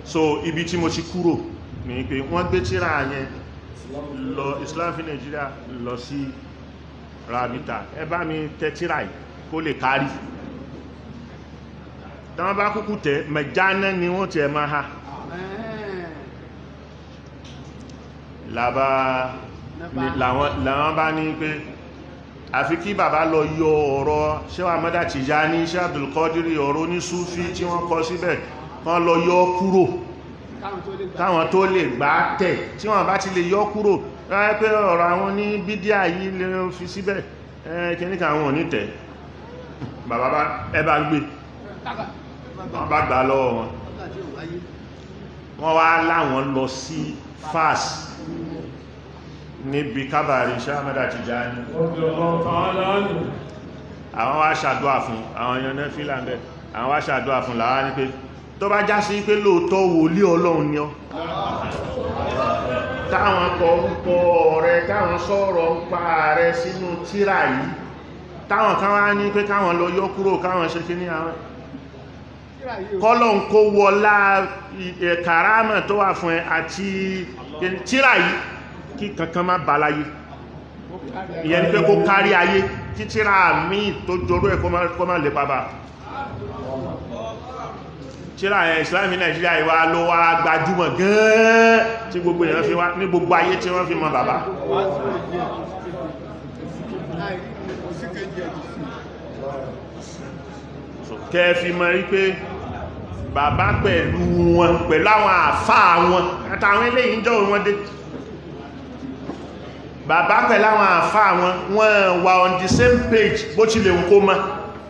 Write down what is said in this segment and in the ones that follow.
so ibi tí mo ti kúrò ní pé wọ́n gbé tíra yẹn lọ Islam fi Nigeria lọ sí rabita ẹ bá mi tẹ tíra yìí kó lè kárí tán bá kúkú tẹ mẹjánẹ́ ni wọ́n ti ẹ máa ha làbá làwọn bá ní pé àfi kí bàbá lọ yọ ọ̀rọ̀ ṣẹ́wà mọ́dá Tìjání ṣẹ́ Abdulkadiri ọ̀rọ̀ ní Súfí tí wọ́n kọ síbẹ̀ kan lọ yọ kúrò káwọn tó lè gbá tẹ̀ tí wọ́n bá ti lè yọ kúrò ráyẹ́ pé ọ̀rọ̀ àwọn ní bídíà yìí lè fi síbẹ̀ kìníkà àwọn ò ní tẹ̀ bàbá bá ẹbá gbé wọ́n bá gbà lọ́wọ́ wọn wọ́n wá láwọn lọ sí fas níbi kábàrí sáàmẹ́dà Tìjání àwọn wá ṣàdúà fún àwọn yọ̀nà fílàndẹ̀ àwọn wá ṣàdúà fún làwá ní pé tó bá já sí pé lóòótọ́ wòlíì Ọlọ́run ni ọ́ táwọn kọ orúkọ rẹ káwọn sọ̀rọ̀ ń pa rẹ sínú tírà yìí táwọn kan wá ní pé káwọn lọ yọ kúrò káwọn ṣe kí ní àwọn kọ́lọ̀ ń kó wọlá kàrámà tó wà fún ẹ àti tírà yìí kí kankan má bá láyé ìyẹn ni pé kó kárí ayé kí tírà míì tó jorú ẹ kó má lè bàbá tíra ẹ̀ ìsìláàmì nàìjíríà ìwà ló wá gbajúmọ̀ gẹ́ẹ́ tí gbogbo èèyàn fi wá ní gbogbo ayé tí wọ́n fi mọ̀ bàbá kẹfì mọ̀ rí pé bàbá pẹ̀lú wọn pẹ̀lú àwọn àfáà wọn àtàwọn eléyìí jọ wọn dé bàbá pẹ̀lú àwọn àfáà wọn wọ́n wà on the same page bó ti lè ń kó mọ́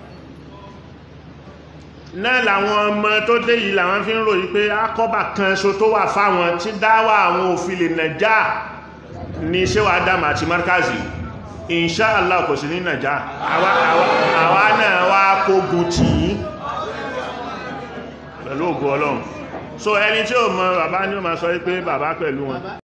náà làwọn ọmọ tó dé yìí làwọn fi ń ròyìn pé akọ́bà kan so tó wà fáwọn tí dáwà àwọn òfin lè nàjá ní ṣéwà Adam àti markazi insha Allah kò sí ní nàjá àwa náà wá kógun tì í pẹ̀lú ògo Ọlọ́run so ẹni tí ó mọ bàbá ní ó máa sọ pé bàbá pẹ̀lú wọn